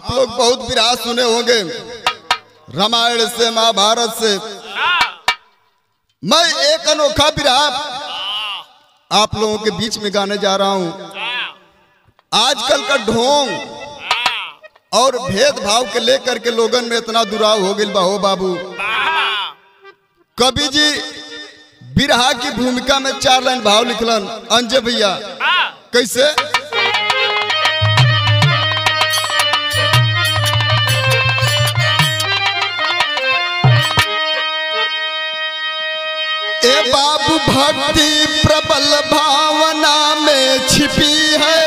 आप लोग बहुत विराह सुने होंगे रामायण से महाभारत से मैं एक अनोखा विराह आप लोगों के बीच में गाने जा रहा हूं आजकल का ढोंग और भेदभाव के लेकर के लोगन में इतना दुराव हो गई बा हो बाबू कवि जी बिरहा की भूमिका में चार लाइन भाव लिखलन अंजय भैया कैसे ए बाबू भक्ति प्रबल भावना में छिपी है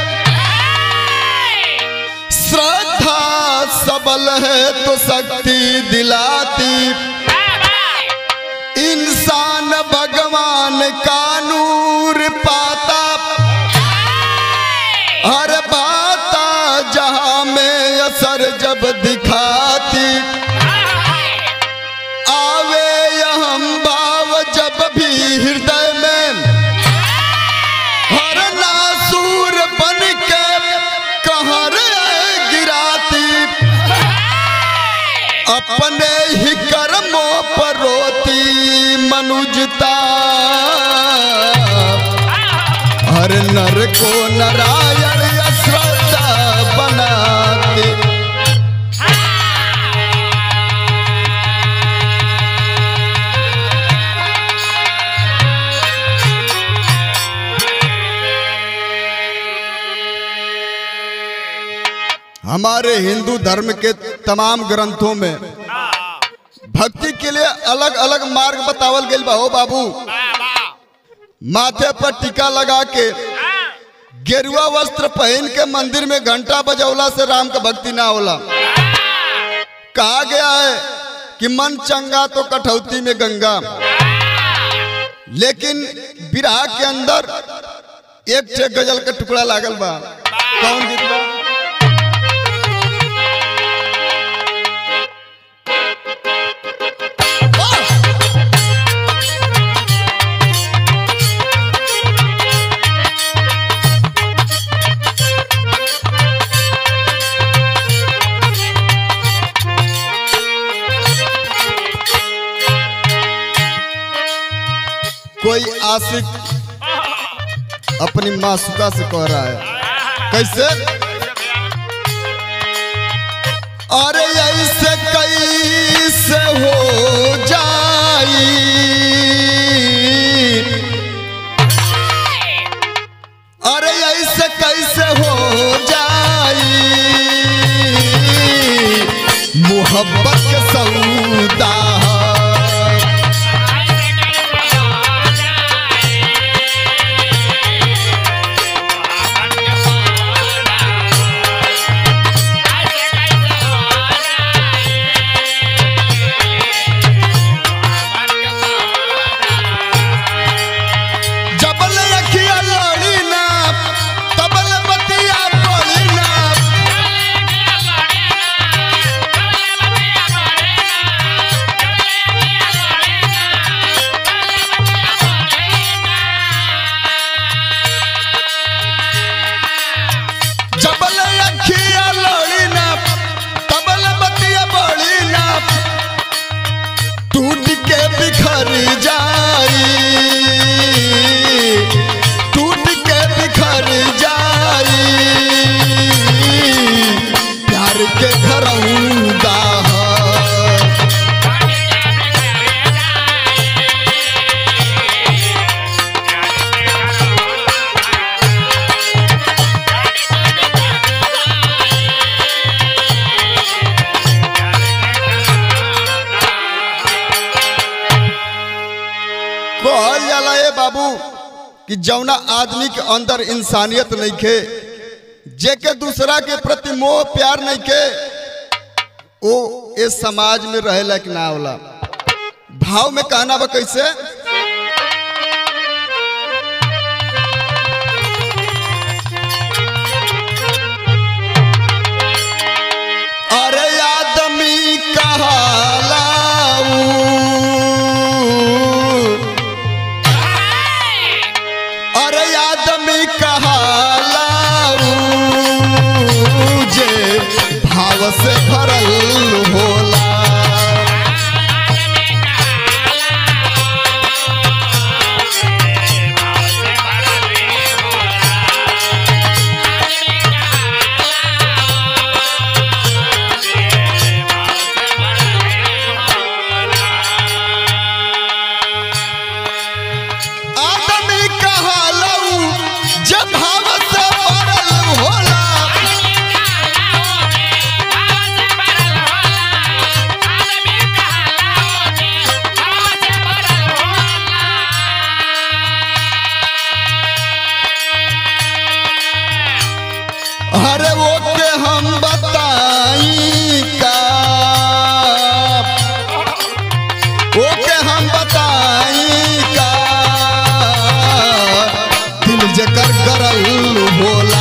श्रद्धा सबल है तो शक्ति दिलाती इंसान भगवान का नूर पाता हर बाता जहां में असर जब दिखाती आवे यह भाव जब भी हृदय में हर नासूर बन के कहर गिराती अपने ही कर्मों पर रोती मनुजता हर नर को नारायण श्रद्धा बनाती हमारे हिंदू धर्म के तमाम ग्रंथों में भक्ति के लिए अलग अलग मार्ग बतावल गई बा हो बाबू माथे पर टीका लगा के गेरुआ वस्त्र पहन के मंदिर में घंटा बजौला से राम का भक्ति ना होला कहा गया है कि मन चंगा तो कठौती में गंगा लेकिन विराह के अंदर एक ठे गजल का टुकड़ा लागल बा कौन गीत बा कोई आशिक अपनी मासुका से कह रहा है कैसे अरे ऐसे कैसे हो जाई अरे ऐसे कैसे हो जाई मोहब्बत के सौदा जबल अखिया लड़ी ना तबल बतिया पड़ी ना जबल अखिया लड़ी ना तबल बतिया पड़ी ना टूट के बिखर जाई टूट के बिखर जाई प्यार के घरौंदा कहल जाला ए बाबू कि जौना आदमी के अंदर इंसानियत नहीं खे जेके दूसरा के प्रति मोह प्यार नहीं के वो इस समाज में रहे लायक ना होला भाव में कहना बा कैसे अरे आदमी कहलाऊ अरे आदमी कहलाऊ जे भाव से भरल होला आदमी कहालऊ जब भाव से भरल होला अरे वो के हम बताई का वो के हम बताई का दिल जकर करल होला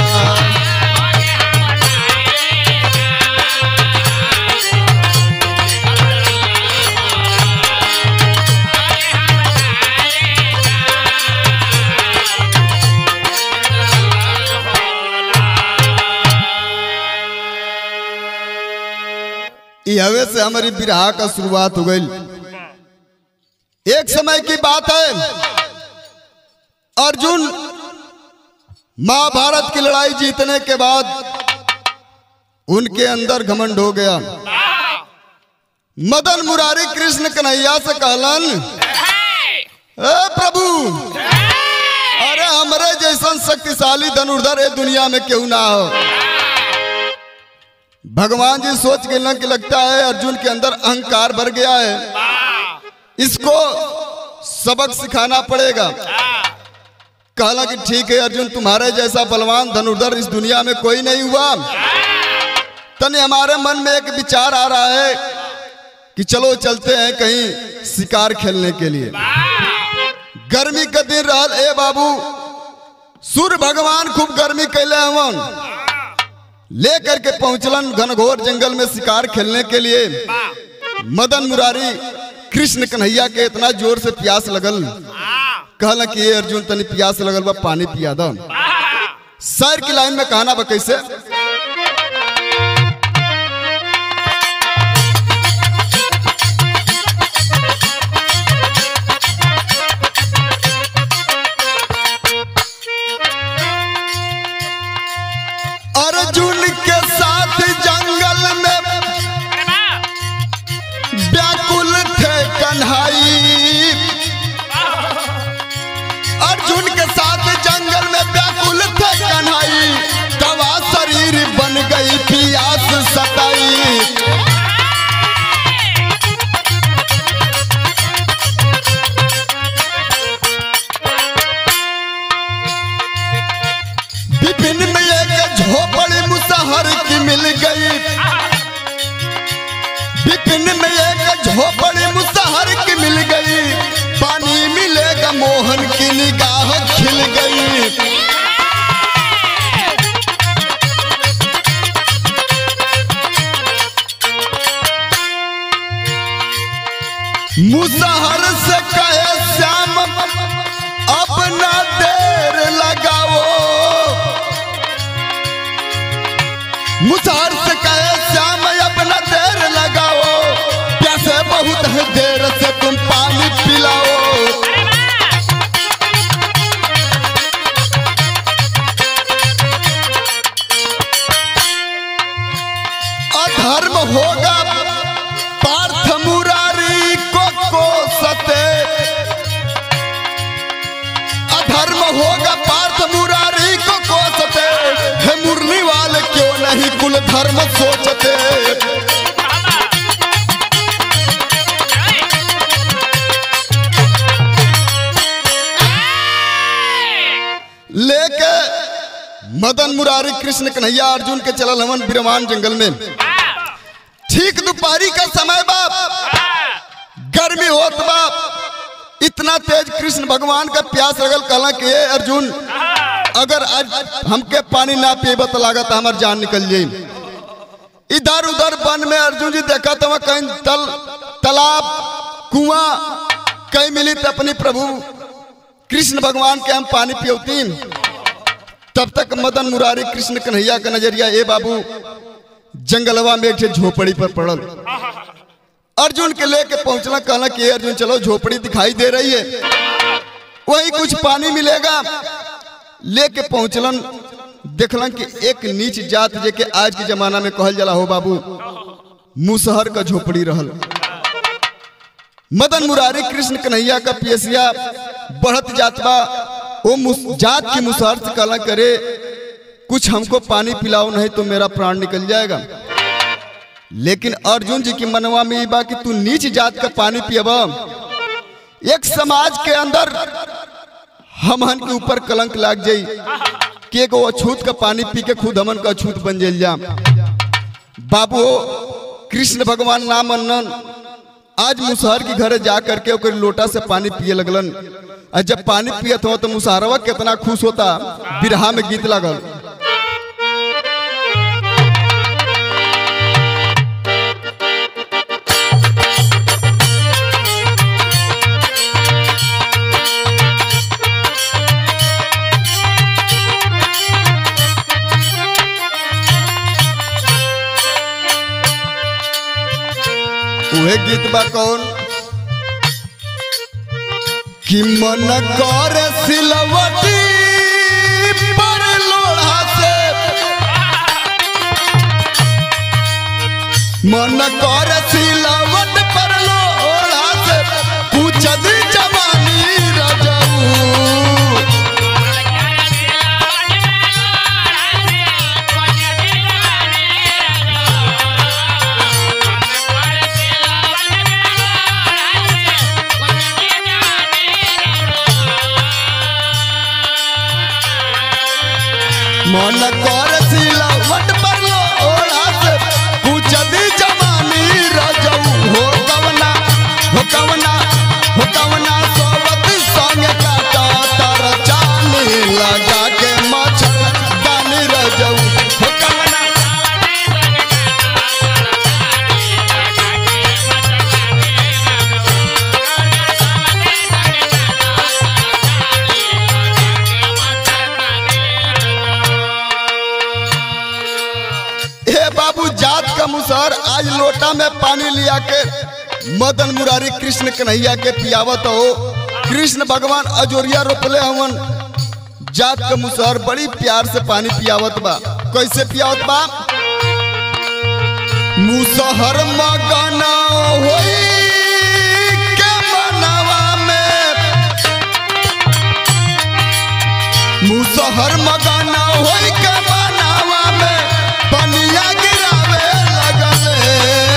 ई हवे से हमारी बिरहा का शुरुआत हो गई एक समय की बात है अर्जुन महाभारत की लड़ाई जीतने के बाद उनके अंदर घमंड हो गया मदन मुरारी कृष्ण कन्हैया से कहलन ए प्रभु अरे हमरे जैसन शक्तिशाली धनुर्धर ए दुनिया में क्यों ना हो भगवान जी सोच के लग लगता है अर्जुन के अंदर अहंकार भर गया है इसको सबक सिखाना पड़ेगा कहला कि ठीक है अर्जुन तुम्हारे जैसा बलवान धनुर्धर इस दुनिया में कोई नहीं हुआ तने हमारे मन में एक विचार आ रहा है कि चलो चलते हैं कहीं शिकार खेलने के लिए गर्मी का दिन रहल ए बाबू सूर्य भगवान खूब गर्मी कैले हवन लेकर के पहुंचलन घनघोर जंगल में शिकार खेलने के लिए मदन मुरारी कृष्ण कन्हैया के इतना जोर से प्यास लगल कहला कि ये अर्जुन तनी प्यास लगल बा पानी पिया दो सर की लाइन में कहना बा कैसे अर्जुन के साथ जंगल में व्याकुल थे कन्हई अर्जुन के साथ जंगल में व्याकुल थे कन्हई तवा शरीर बन गई पियास सताई विपिन में एक झोपड़ी मुसहर की मिल गई विपिन में एक झोपड़ी मुसहर की मिल गई पानी मिलेगा मोहन की निगाह खिल गई मुसहर से कहे श्याम अपना देर लगाओ मुसहर से कहे श्याम अपना देर लगाओ प्यासे बहुत है देर से तुम पानी पिलाओ अधर्म होगा पार्थ मुरारी को कोसते अधर्म होगा पार्थ मुरारी को कोसते है मुरली वाले क्यों नहीं कुल धर्म सोचते लेके मदन मुरारी कृष्ण कन्हैया अर्जुन के चलल हवन बिरमान जंगल में ठीक दोपहरी का समय बाप गर्मी होत बाप इतना तेज कृष्ण भगवान का प्यास लगल कहला कि ए अर्जुन अगर आज हमके पानी ना पीब तो लागत हमार जान निकल जाई इधर उधर वन में अर्जुन जी देखा तो कहीं तल तालाब कुआं कहीं मिली तो अपनी प्रभु कृष्ण भगवान के हम पानी पियोती तब तक मदन मुरारी कृष्ण कन्हैया का नजरिया ए बाबू जंगलवा में एक ठे झोपड़ी पर पड़ल अर्जुन के लेके पहुंचना कहला कि "ए अर्जुन चलो झोपड़ी दिखाई दे रही है वही कुछ पानी मिलेगा लेके पहुंचलन देखलन कि एक नीच जात जे के आज के जमाना में कहल जाला हो बाबू मुसहर का झोपड़ी रहल मदन मुरारी कृष्ण कन्हैया का पियसिया बढ़त जात बा वो मुस- जात की मुसहर से कहला करे कुछ हमको पानी पिलाओ नहीं तो मेरा प्राण निकल जाएगा लेकिन अर्जुन जी की मनवा में ई बा कि तू नीच जात का पानी पियबा एक समाज के अंदर हमन के ऊपर कलंक लाग जाई कि एगो अछूत का पानी पी के खुद हमन का अछूत बन जाइल जा बाबू कृष्ण भगवान नाम अन्नन आज मुसहर के घर जा करके ओकर लोटा से पानी पिए लगलन और जब पानी पियत हो तो मुसहरवा कितना खुश होता बिरहा में गीत लागल उहे गीत बा कौन कि मन कर सिलवटी पर लोढ़ा से मन कर सिलवट पर लोढ़ा से पूछ दी जवानी रजऊ मन कर सिलवट पर लोढ़ा से पूछ दी जवानी रजऊ हो कवना हो कवना हो कवना सोवत संग काटा तर चानी लगा के मछर दानी रजऊ हो कवना हे बाबू जात का मुसहर आज लोटा में पानी लिया के मदन मुरारी कृष्ण कन्हैया के पियावत हो कृष्ण भगवान अजोरिया रोपले हवन जात का मुसहर बड़ी प्यार से पानी पियावत बा कैसे पियावत बा मुसहर मगना होई के मनवा में मुसहर मगना होई के मनवा में पनिया गिरावे लगले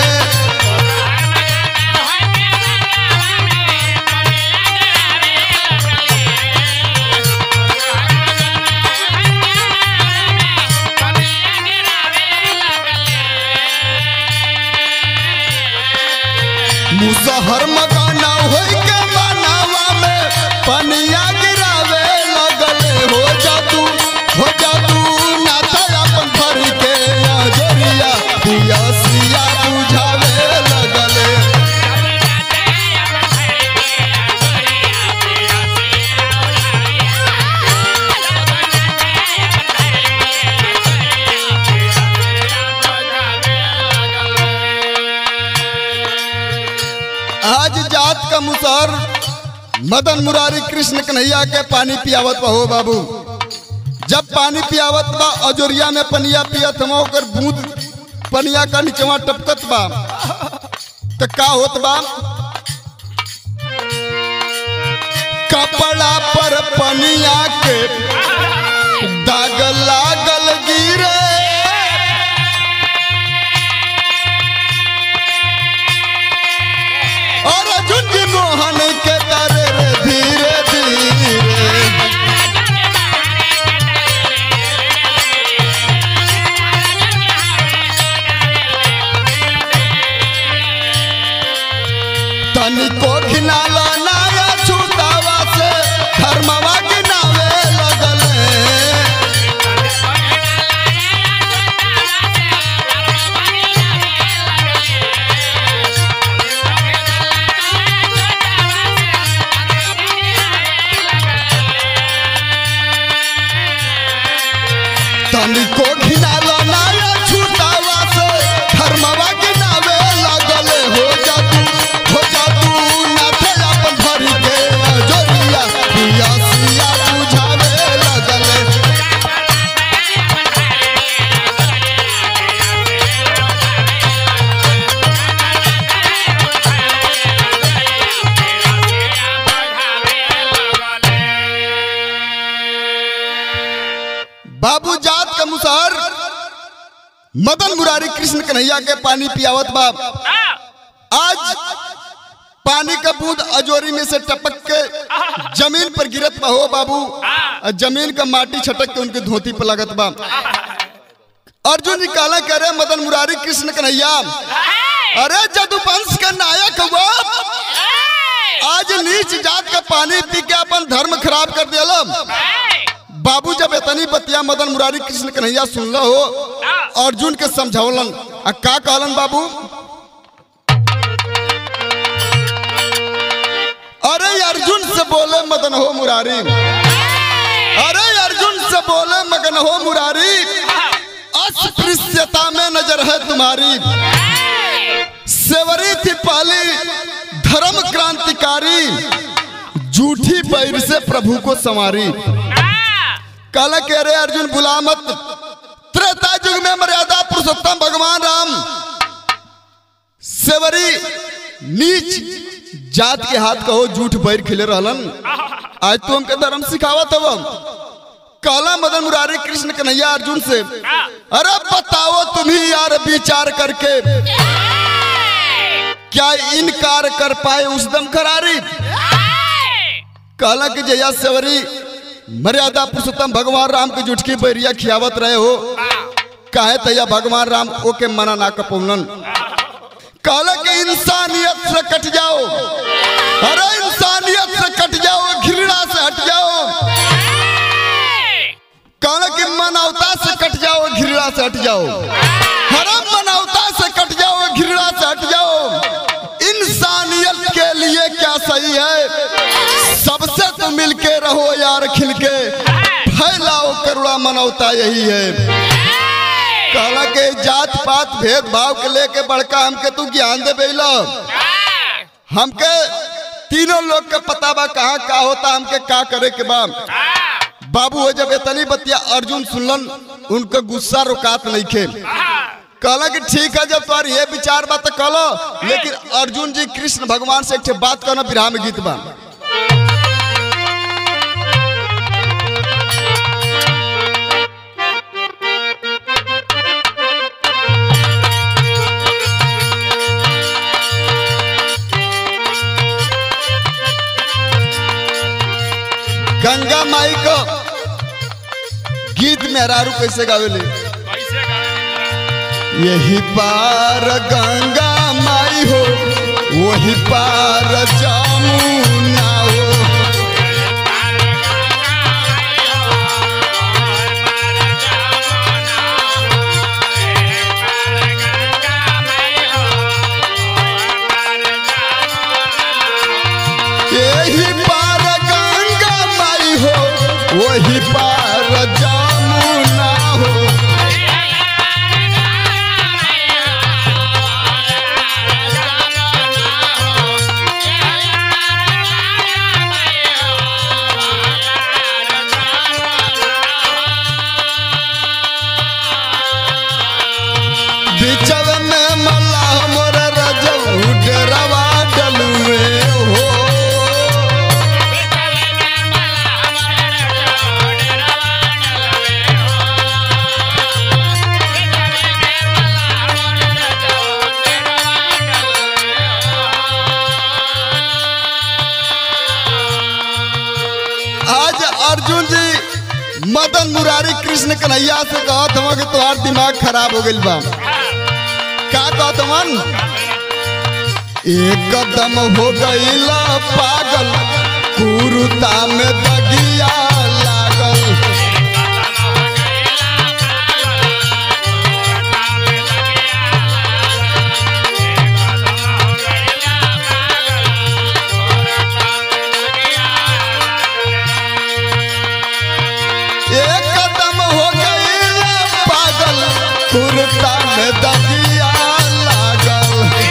मुसहर मगाना होई के बनावा में पनिया गिरावे लगले हो जा तू हो जा तू नाता अपन भर के अजरिया पियसिया बुझावे लगले आज जात का मुसहर मदन मुरारी कृष्ण कन्हैया के पानी पियावत बा हो बाबू जब पानी पियावत बा अजोरिया में पनिया पियत हम ओकर बूंद पनिया का नीचवा टपकत बा तो का होत बा कपड़ा पर पनिया के दाग लागल गिरे और अर्जुन जी मोहन के तारे रे धीरे धीरे तनिको घिनाला नाया छूतावा से धर्मवा गिनावे लगले तनिको घिनाला नाया छूतावा से मदन मुरारी कृष्ण कन्हैया के पानी पियावत बाप आज पानी का बूंद अजोरी में से टपक के जमीन पर गिरत बा हो बाबू और जमीन का माटी छटक के उनके धोती पर लगत बा अर्जुन जी काला कह रहे मदन मुरारी कृष्ण कन्हैया अरे जदुवंश का नायक हुआ आज नीच जात का पानी पी के अपन धर्म खराब कर दिया बाबू जब इतनी बतिया मदन मुरारी कृष्ण कन्हैया सुनल हो अर्जुन के समझौलन आ का कहलन बाबू अरे अर्जुन से बोले मदन हो मुरारी अरे अर्जुन से बोले मगन हो मुरारी अस्पृश्यता में नजर है तुम्हारी सेवरी थी पहली धर्म क्रांतिकारी झूठी पैर से प्रभु को संवारी काला कह रहे अर्जुन बुला मत त्रेता युग में मर्यादा पुरुषोत्तम भगवान राम सेवरी नीच जात के हाथ कहो झूठ बैर खिले रहलन आज तो हमके धर्म सिखावत हव काला मदन मुरारी कृष्ण कन्हैया अर्जुन से अरे बताओ तुम ही यार विचार करके क्या इनकार कर पाए उस दम करारी कहला कि जया सेवरी मर्यादा पुरुषोत्तम भगवान राम की जुटकी बैरिया खियावत रहे हो काहे तैया भगवान राम ओके मना ना कपौलन कहला कि इंसानियत से कट जाओ अरे इंसानियत से कट जाओ घृणा से हट जाओ कहला कि मानवता से कट जाओ घृणा से हट जाओ हरम मानवता से कट जाओ घृणा से हट जाओ इंसानियत के लिए क्या सही है सबसे तो मिलके रहो यार खिलके फैलाओ करुणा मानवता यही है कहला के जात पात भेदभाव के लेके बड़का हमके तू ज्ञान दे बेला हमके तीनों लोग के पता बा कहाँ का होता हमके का करे के बा बाबू हो जब इतनी बतिया अर्जुन सुनलन उनका गुस्सा रुकात नहीं खे कहला कि ठीक है जब तुम्हारी ये विचार बा तो कहलो लेकिन अर्जुन जी कृष्ण भगवान से एक ठे बात करना विराह में गीत बा गंगा माई को गीत में हरारू कैसे गावेले यही पार गंगा माई हो वही पार जमुना हो यही पार गंगा माई हो वही पार जमुना हो बिचव में मल्लाह मोर रजऊ डेरवा डलुए हो आज अर्जुन जी मदन मुरारी कृष्ण कन्हैया से कहत हवा कि तुम्हार दिमाग खराब हो गइल बा का कहत हवन एक कदम हो गइला पागल कुरुता में दगिया लागल एक कदम हो गइला पागल कुरुता में दगिया लागल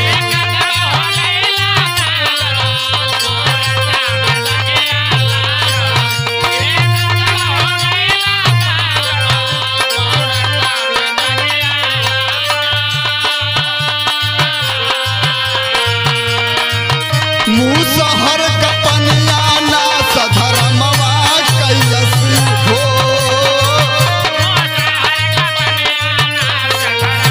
मुसहर कपनिया ना सधरमवा कैलस हो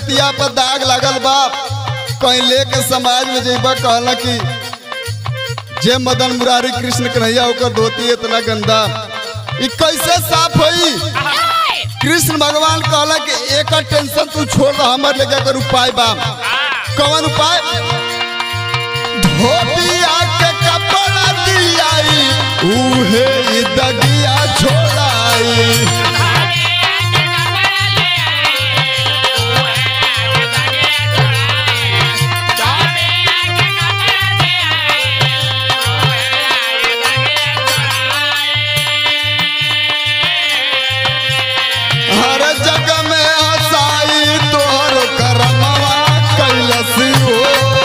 धोतिया पर दाग लागल बा कहीं लेके समाज में जेबा कहला कि जे मदन मुरारी कृष्ण कन्हैया ओकर धोती इतना गंदा ई कैसे साफ होई कृष्ण भगवान कहला कि एक टेंशन तू छोड़ दो हमर लेके कर उपाय बा कौन उपाय धोतिया के कपड़ा दियाई उहे ई दगिया छोड़ाई हर जग में हसाई तोहर करमवा कैलस हो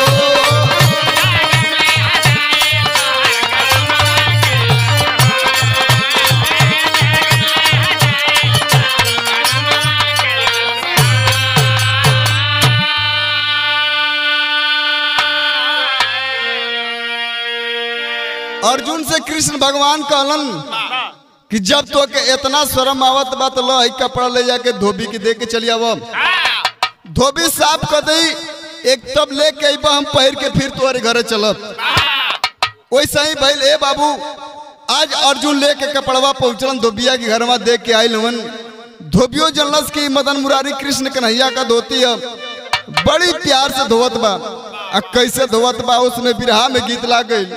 अर्जुन से कृष्ण भगवान कहलन कि जब तो के इतना शर्म आवत बा तो लो ई कपड़ा ले जाके धोबी के दे के चली आव धोबी साफ कर दई एक तब लेके अइबा हम पहिर के फिर तुम्हारे घरे चलब वैसे ही भइल ए बाबू आज अर्जुन लेके कपड़वा पहुंचलन धोबिया के घर में देख के आइल हवन धोबियो जनलस की मदन मुरारी कृष्ण कन्हैया का धोती है बड़ी प्यार से धोवत बा आ कैसे धोवत बा उसमें बिरहा में गीत लाग गई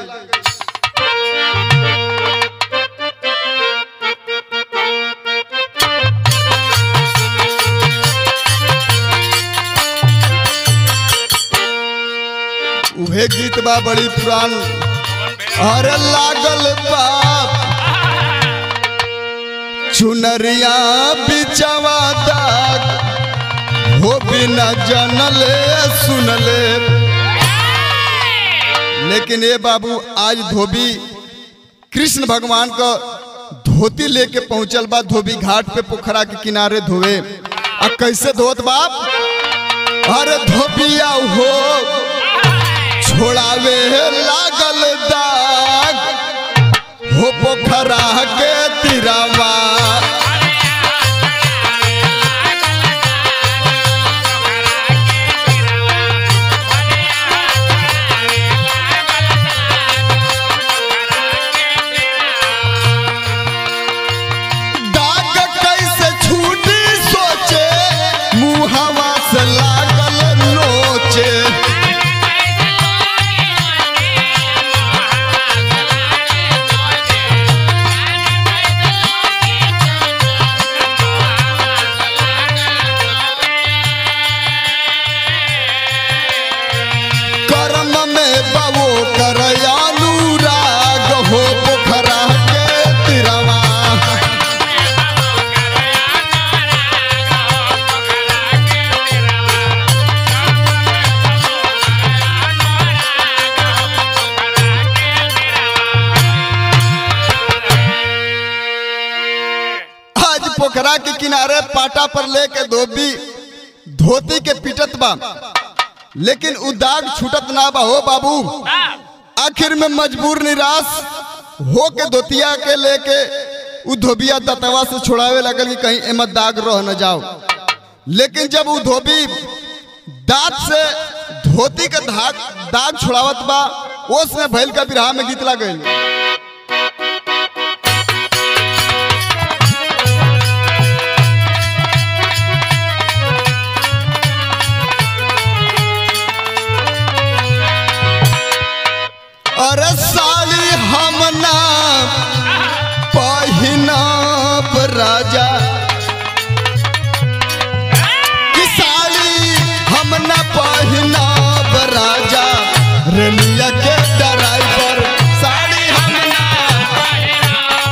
उहे गीत बा बड़ी पुरान अरे लागल बाप चुनरिया बिचवा दाग हो बिना जनले सुनले लेकिन ये बाबू आज धोबी कृष्ण भगवान का धोती लेके पहुंचल बा धोबी घाट पे पोखरा के किनारे धोवे आ कैसे धोत बाप अरे धोबिया हो छोड़ावे लागल दाग हो पोखरा के तिरावा दाग कैसे छूटी सोचे मुहवा से लागल नोचे कर्म में बवो करयालू राग हो पोखरा के तिरवा आज पोखरा के किनारे पाटा पर लेके धोबी धोती के पिटत बा लेकिन उ दाग छूटत ना बा हो बाबू आखिर में मजबूर निराश हो के धोतिया के लेके उ धोबिया दतवा से छुड़ावे लगल कि कहीं एमे दाग रह न जाओ लेकिन जब उ धोबी दांत से धोती के दाग दाग छुड़ावत बा ओस में भैल का बिरहा में गीत लागल अरे साली हम ना पहिनाब राजा कि साली हम ना पहिनाब राजा रेलिया के ड्राइवर साली हम ना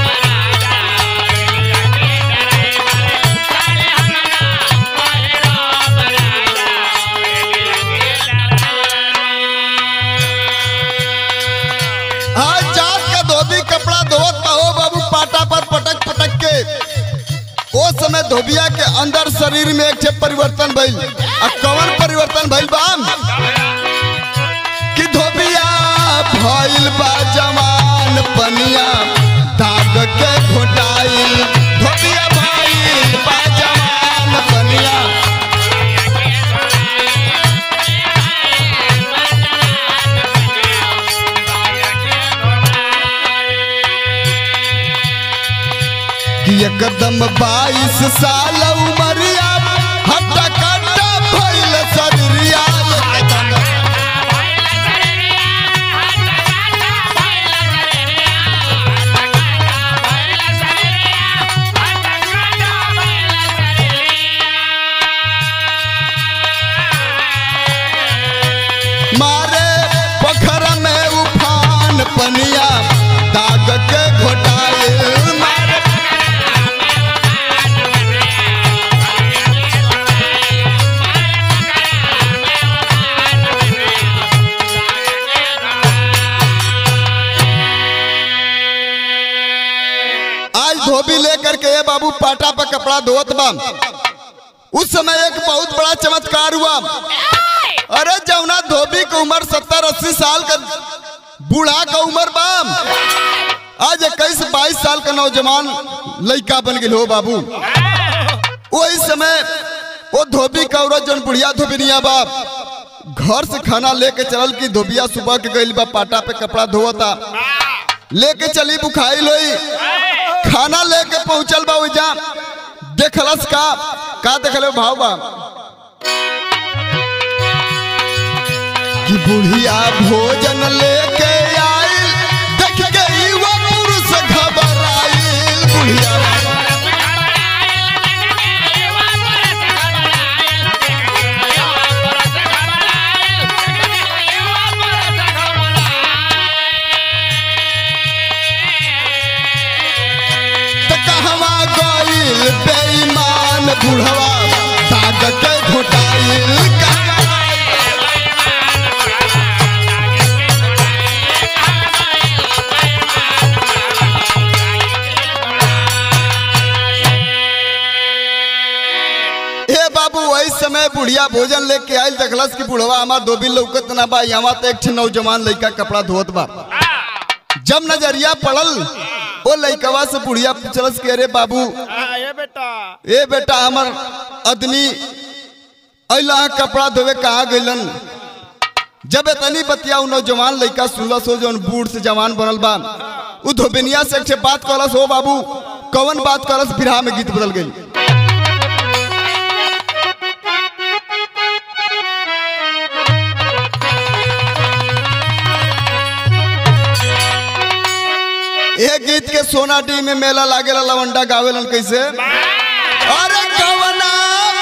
आज जात का धोबी कपड़ा धोत बा हो बाबू पाटा पर पटक पटक के ओ समय धोबिया के अंदर शरीर में एक ठे परिवर्तन भइल आ कौन परिवर्तन भइल बा कि धोबिया भइल बा जवान पनिया दाग के घोटाइल धोबिया भइल बा जवान पनिया एकदम बाईस साल उमरिया हट्टा कट्टा भइल शरीरिया एकदम मारे पोखर में उफान पनिया दाग के घोटाए मारे आज धोबी लेकर के ये बाबू पाटा पर कपड़ा धोत बा उस समय एक बहुत बड़ा चमत्कार हुआ अरे जमुना धोबी की उम्र सत्तर अस्सी साल का बूढ़ा का उम्र बा आज इक्कीस बाईस साल का नौजवान लड़का बन गई हो बाबू वही समय वो धोबी का औरत जौन बुढ़िया धोबिनिया बाप घर से खाना लेके चलल की धोबिया सुबह के गई बा पाटा पे कपड़ा धोता लेके चली बुखाई लोई खाना लेके पहुंचल बा ओइजा देखलस का का देखले भाव बा कि बुढ़िया भोजन लेके आइल देख के युवा पुरुष घबराइल बुढ़िया त कहवा गइल बेईमान बुढ़वा दाग के घोटाइल कहवा ए बाबू वही समय बुढ़िया भोजन लेके आयल देखलस कि बुढ़वा हमार दो बिल लौकत ना बा यहाँ तो एक ठे नौजवान लड़का कपड़ा धोत बा जब नजरिया पड़ल ओ लड़कवा से बुढ़िया पूछलस कि अरे बाबू ये बेटा ए बेटा हमर आदमी अला कपड़ा धोवे कहाँ गइलन जब इतनी बतिया उ नौजवान लड़का सुनलस हो जौन बूढ़ से जवान बनल बा उ धोबिनिया से एक ठे बात कहलस हो बाबू कवन बात कहलस बिरहा में गीत बदल गई ए गीत के सोनाडी में मेला लागेला लवंडा गावेलन कैसे अरे कवना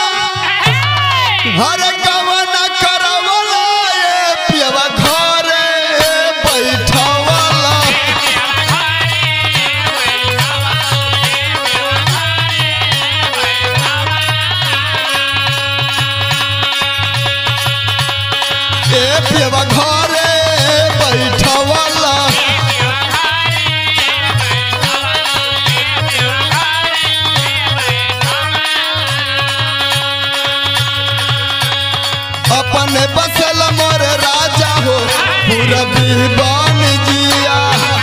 अरे कवना करवला ए पियवा घरे बैठवला ए पियवा घरे बैठवला अपने बसल मोर राजा हो पूरा बीबान जिया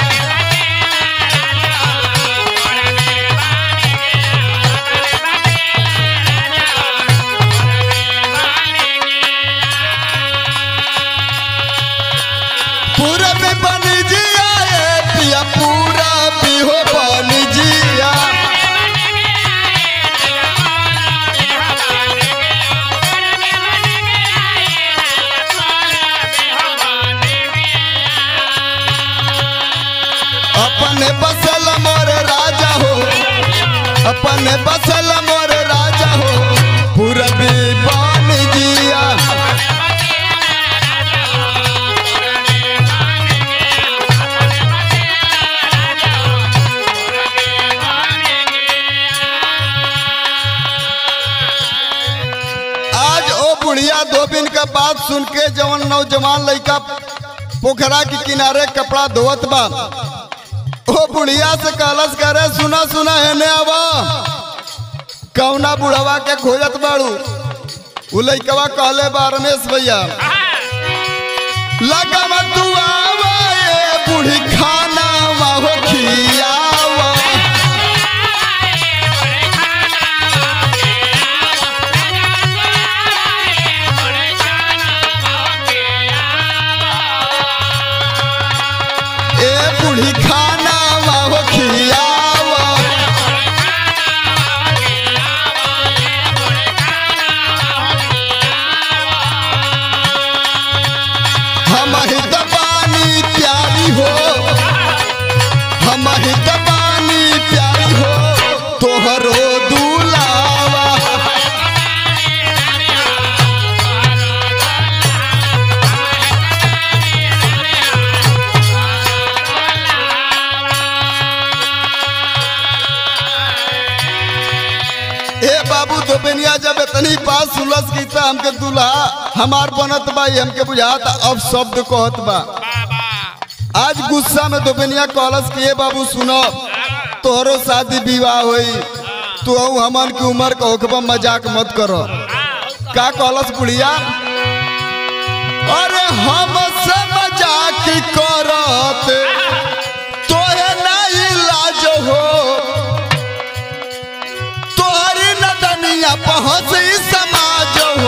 पूरा बीबान जिया ए पिया पूरा बिहो बन जिया अपने बसल मोर राजा हो अपने बसल मोर राजा हो पूरा बीबान जिया आज ओ बुढ़िया धोबिन का बात सुन के जवन नौजवान लड़का पोखरा के किनारे कपड़ा धोवत बा ओ बुढ़िया से कहलस करे सुना सुना हेने आवा कौना बुढ़वा के खोजत बाड़ू उ लइकवा कहले बा रमेश भैया लगवा तू आवा ए बूढ़ी खाना हो खियावा ए बूढ़ी खाना हो खियावा हम ही दबानी प्यारी हो हम ही दबानी प्यारी हो तोहरो दुलावा ए बाबू दोबेनिया जब इतनी बात सुलस की था हमके दूल्हा हमार बनत बा ये हमके बुझाता अब शब्द कहत बा आज गुस्सा में दोबेनिया कहलस कि ए बाबू सुनो तोहरो शादी विवाह होई तू अऊ हमन की उम्र का होखबा मजाक मत करो का कहलस बुढ़िया अरे हम से मजाक करत तोहे नहीं लाज हो तोहरी नदनिया पहुँच समाज हो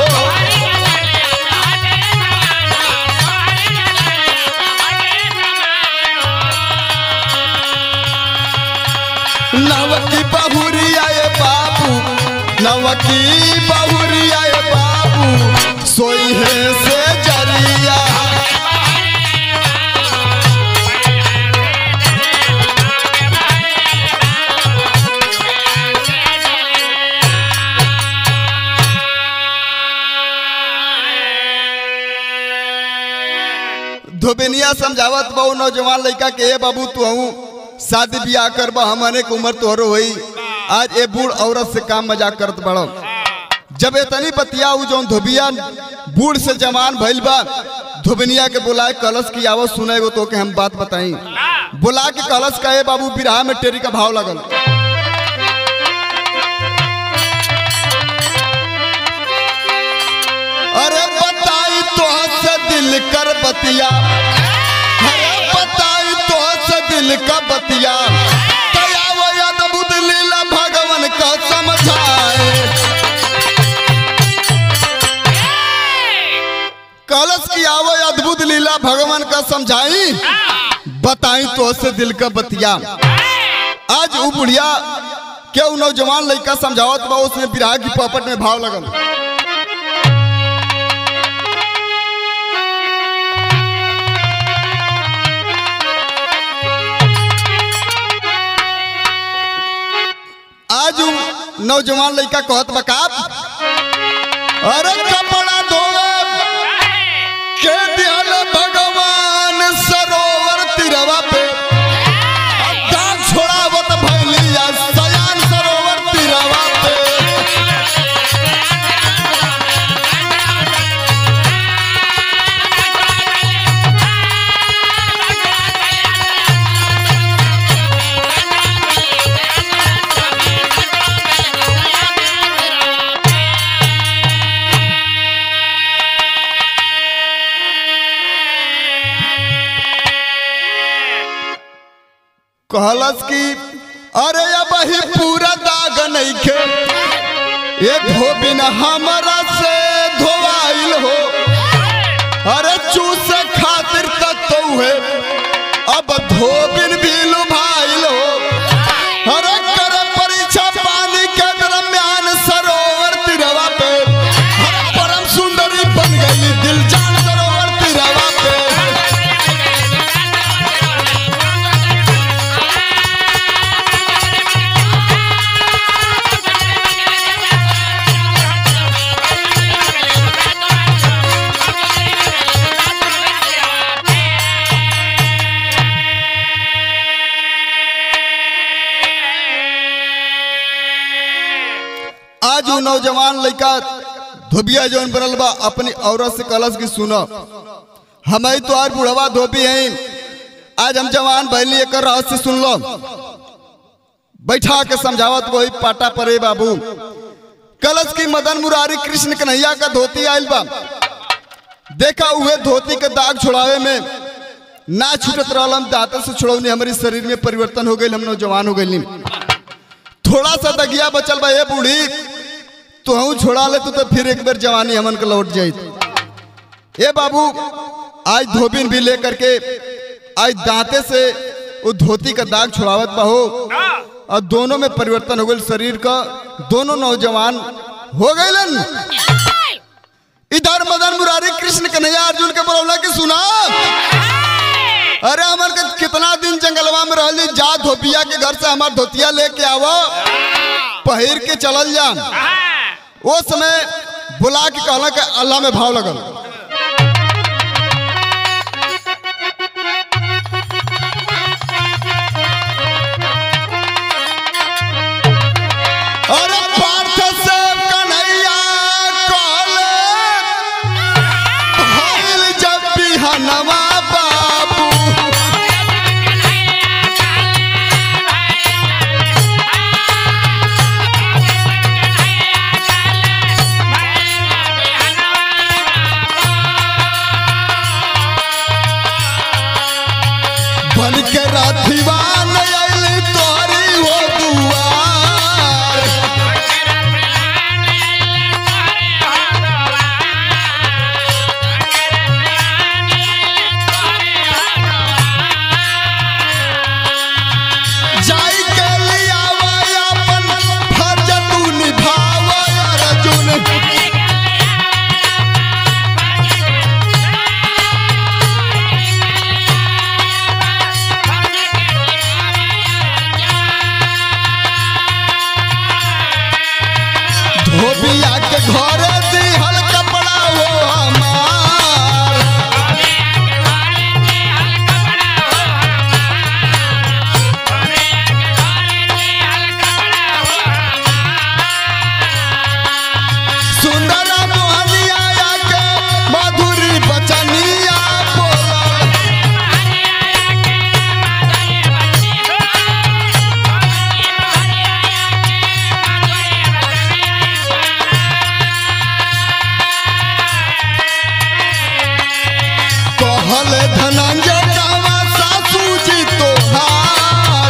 नवकी बहुरिया ए बाबू नवकी बहुरिया ए बाबू सोई है से जरिया धोबेनिया समझावत बहु नौजवान लड़का के ए बाबू तू हूँ शादी ब्याह करबा हमने के उम्र तोहरो होई आज ए बूढ़ औरत से काम मजाक करत बड़ो जब इतनी बतिया उ जौन धोबिया बूढ़ से जवान भइल बा धोबनिया के बुलाए कलश की आवत सुने गो तो के हम बात बताई बुला के कलश का ए बाबू बिरहा में टेरी का भाव लगल अरे बताई तो से दिल कर बतिया अरे बताई तो से दिल का बतिया कया वो अद्भुत लीला भगवान का समझाए कलश की आवो अद्भुत लीला भगवान का समझाई बताई तो से दिल का बतिया आज वो बुढ़िया क्या उ नौजवान लड़का समझावत बा उसने बिरहा की पॉपट में भाव लगल आज उ नौजवान लड़का कहत बका अरे कपड़ा धोवे के दिहल भगवान सरोवर तिरवा पे दाग छोड़ावत भैलिया सयान सरोवर तिरवा पे कहलस कि अरे अब ही पूरा दाग नहीं खे ये धोबिन हमरा से धोवाइल हो अरे चूस खातिर तत्व है अब धोबिन भी लुभाइल हो अरे कर परीक्षा पानी के दरम्यान सरोवर तिरवा पे अरे परम सुंदरी बन गई दिल जान सरोवर तिरवा पे आज उ नौजवान लड़का धोबिया जौन बनल बा अपनी औरत से कलश की सुनो हम तो आर बुढ़वा धोबी हैं आज हम जवान भैली एक रहस्य सुन लो बैठा के समझावत वही पाटा परे बाबू कलश की मदन मुरारी कृष्ण कन्हैया का धोती आयल बा देखा हुए धोती के दाग छुड़ावे में ना छूटत रहल दांत से छुड़ौनी हमारी शरीर में परिवर्तन हो गई हम नौजवान हो गई थोड़ा सा दगिया बचल बा ये बूढ़ी तो हूँ छोड़ा ले तू तो फिर एक बार जवानी हमन के लौट जाई ए बाबू आज धोबिन भी लेकर के आज दांते से वो धोती का दाग छुड़ावत बा हो और दोनों में परिवर्तन हो गई शरीर का दोनों नौजवान हो गए इधर मदन मुरारी कृष्ण कन्हैया अर्जुन के बोला कि सुना अरे हमर के कितना दिन जंगलवा में रहली जा धोबिया के घर से हमार धोतिया लेके आवो पहिर के चलल जा वो समय बुला के कहला के अल्लाह में भाव लगल अरे पार्थ से कन्हैया कहले भइल जब बिहनवा बाबू बन के राधिवा आइली तोरी हो दुआर जाई के लियावा अपन फर्ज तू निभावा अर्जुन धोबिया के घर दिहल कपड़ा वो हमार सुंदर मोहनिया के मधुरी बचनिया बोला कहल धनंजय रामा सासू जी तोहार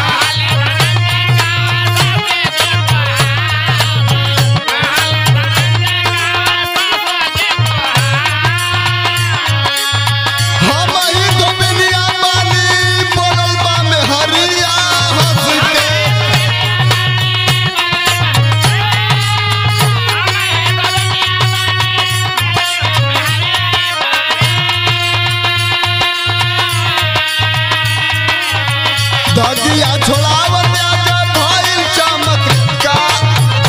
हम ही गोबिनिया बानी बोलल बा में हरिया हंस के दगिया छोड़ावत आजा भइल चमत्कार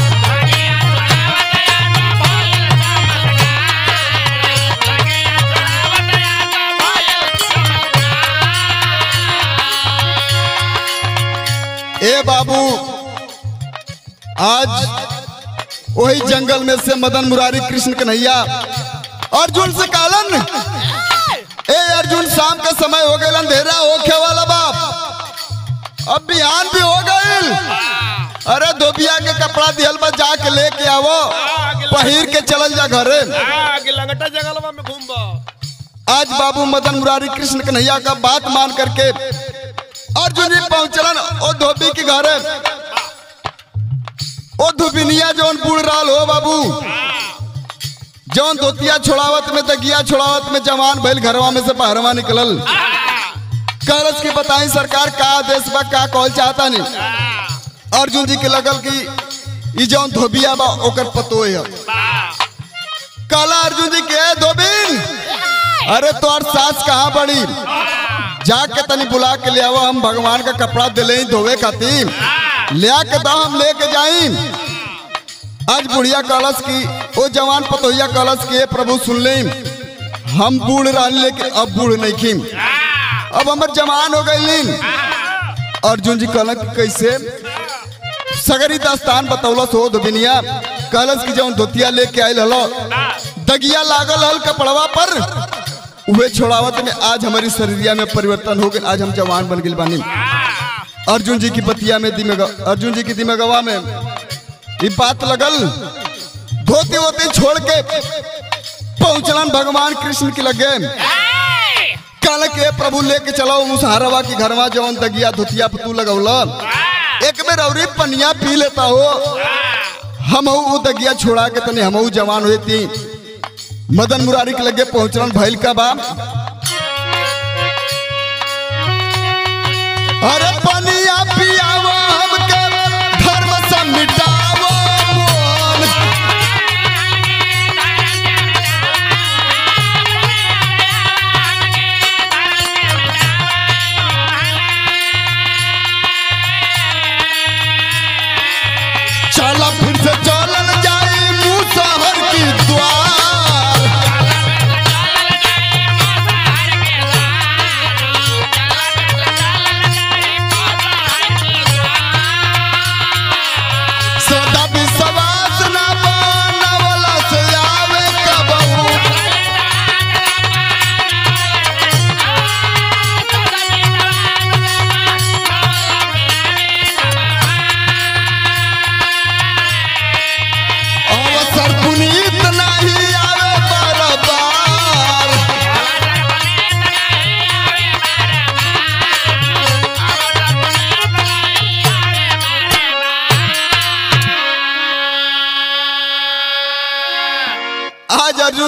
ए बाबू आज वही जंगल में से मदन मुरारी कृष्ण कन्हैया अर्जुन से कालन ए अर्जुन शाम का समय हो गया अंधेरा होखे वाला बाप अब बिहान भी हो गईल अरे धोबिया के कपड़ा दिहल बा जाके लेके आवो पहिर के चलल जा घरे आगे लंगटा जंगलवा में घूमबा आज बाबू मदन मुरारी कृष्ण कन्हैया का बात मान करके अर्जुन जी पहुंचलन ओ धोबी के घरे ओ धुबिनिया जौन बूढ़ राल हो बाबू जौन धोतिया छोड़ावत में दगिया छोड़ावत में जवान भइल घरवा में से बाहरवा निकलल करस के बताई सरकार का आदेश बा का कहल चाहता नहीं अर्जुन जी के लगल कि ई जौन धोबिया बा ओकर पतो है काला अर्जुन जी के "ए, धोबिन अरे तोर सास कहाँ बड़ी जाके तनी बुला के ले आओ हम भगवान का कपड़ा दिले ही धोवे खातिर ले के दो हम लेके जाई आज बुढ़िया कलश की ओ जवान पतोहिया कलश की "ए प्रभु सुन ले हम बूढ़ रहने लेकिन अब बूढ़ नहीं खी अब हमर जवान हो गई अर्जुन जी कहलन कि कैसे सगरी दास्तान बतौलस हो दुबिनिया कहलस कि जौन धोतिया लेके आयल हलो दगिया लागल हल कपड़वा पर उहे छोड़ावत में आज हमारी शरीरिया में परिवर्तन हो गया आज हम जवान बन गए बानी अर्जुन जी की बतिया में दिमग अर्जुन जी की दिमगवा में ये बात लगल धोती वोती छोड़ के पहुंचलन भगवान कृष्ण के लगे कल के प्रभु लेके चलो मुसहरवा की घरवा जवन दगिया धोतिया पे तू लगौला एक बेर अवरी पनिया पी लेता हो हम ऊ दगिया छोड़ा के तने हम जवान हुए थी मदन मुरारी के लगे पहुंचलन भइल का बा अरे पनिया पियावो हमके धर्म से मिटावो मोन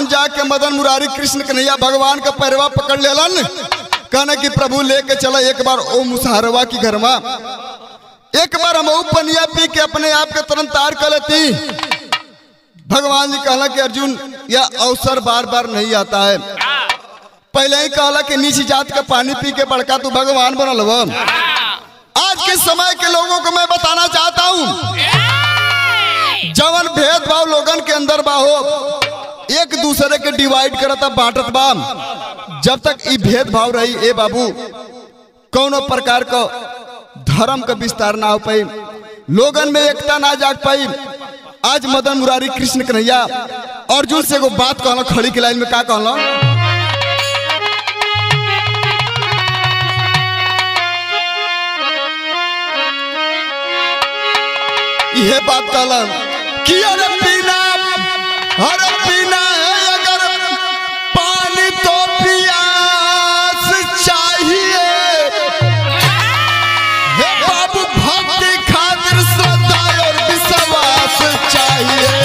अर्जुन जाके मदन मुरारी कृष्ण कन्हैया भगवान का पैरवा पकड़ लेलन कहने कि प्रभु लेके चला एक बार ओ मुसहरवा की घर में एक बार हम ऊ पनिया पी के अपने आप के तुरंत तार कर लेती भगवान जी कहला कि अर्जुन यह अवसर बार बार नहीं आता है पहले ही कहला कि नीची जात का पानी पी के बड़का तू भगवान बनल हुआ आज के समय के लोगों को मैं बताना चाहता हूँ जवन भेदभाव लोगन के अंदर बा हो एक दूसरे के डिवाइड करता बांटत बा जब तक ई भेदभाव रही ए बाबू कौनो प्रकार का धर्म का विस्तार ना हो पाई लोगन में एकता ना जाग पाई आज मदन मुरारी कृष्ण कन्हैया अर्जुन से एगो बात कहला खड़ी के लाइन में का कहला यह बात कहला कि अरे पीना अरे पीना है अगर पानी तो पियास चाहिए हे बाबू भक्ति खातिर श्रद्धा और विश्वास चाहिए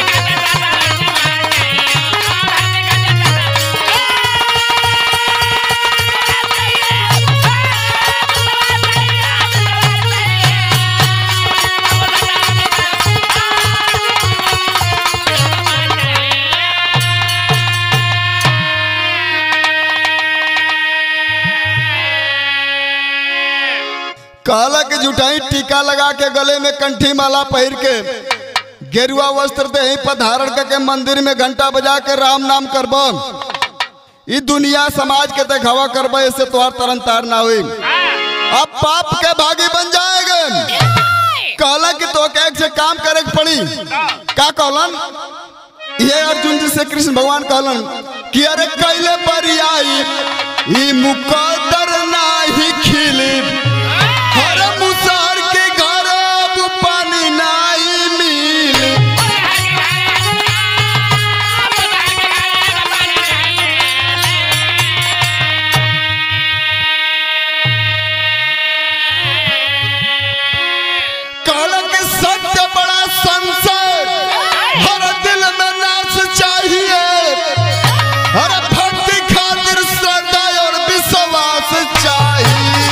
कहला के जुटाई टीका लगा के गले में कंठी माला पहिर के गेरुआ वस्त्र दे पर धारण करके मंदिर में घंटा बजा के राम नाम करब ई दुनिया समाज के देखावा करब ऐसे तोहार तरन तार ना हुई अब पाप के भागी बन जाएंगे कहला कि तो के से काम करे के पड़ी का कहलन ये अर्जुन जी से कृष्ण भगवान कहलन कि अरे कैले बरियाई ई मुकद्दर नाही खिली हर मुसार के घर अब पानी नाही मिली कहला कि सत्य बड़ा संशय हर दिल में नाश चाहिए हर भक्ति खातिर श्रद्धा और विश्वास चाहिए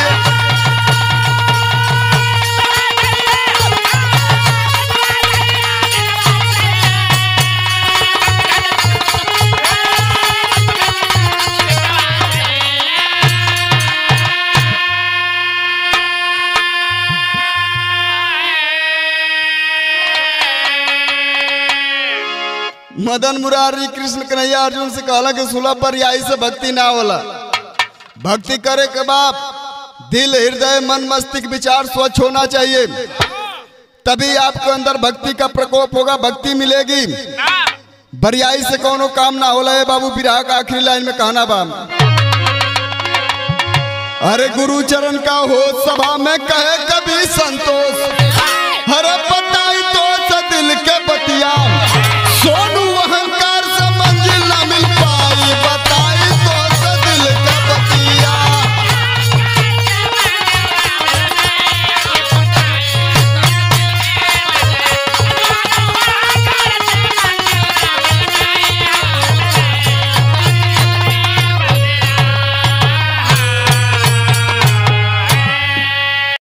मदन मुरारी कृष्ण कन्हैया अर्जुन से कहला कि सुलभ पर आई से भक्ति ना होला भक्ति करे के बाप दिल हृदय मन मस्तिष्क विचार स्वच्छ होना चाहिए तभी आपके अंदर भक्ति का प्रकोप होगा भक्ति मिलेगी बरियाई से कोनो काम ना होला है बाबू विराह का आखिरी लाइन में कहना बा अरे गुरु चरण का हो सभा में कहे कभी संतोष हरे बताई तो से दिल के बतिया सोनू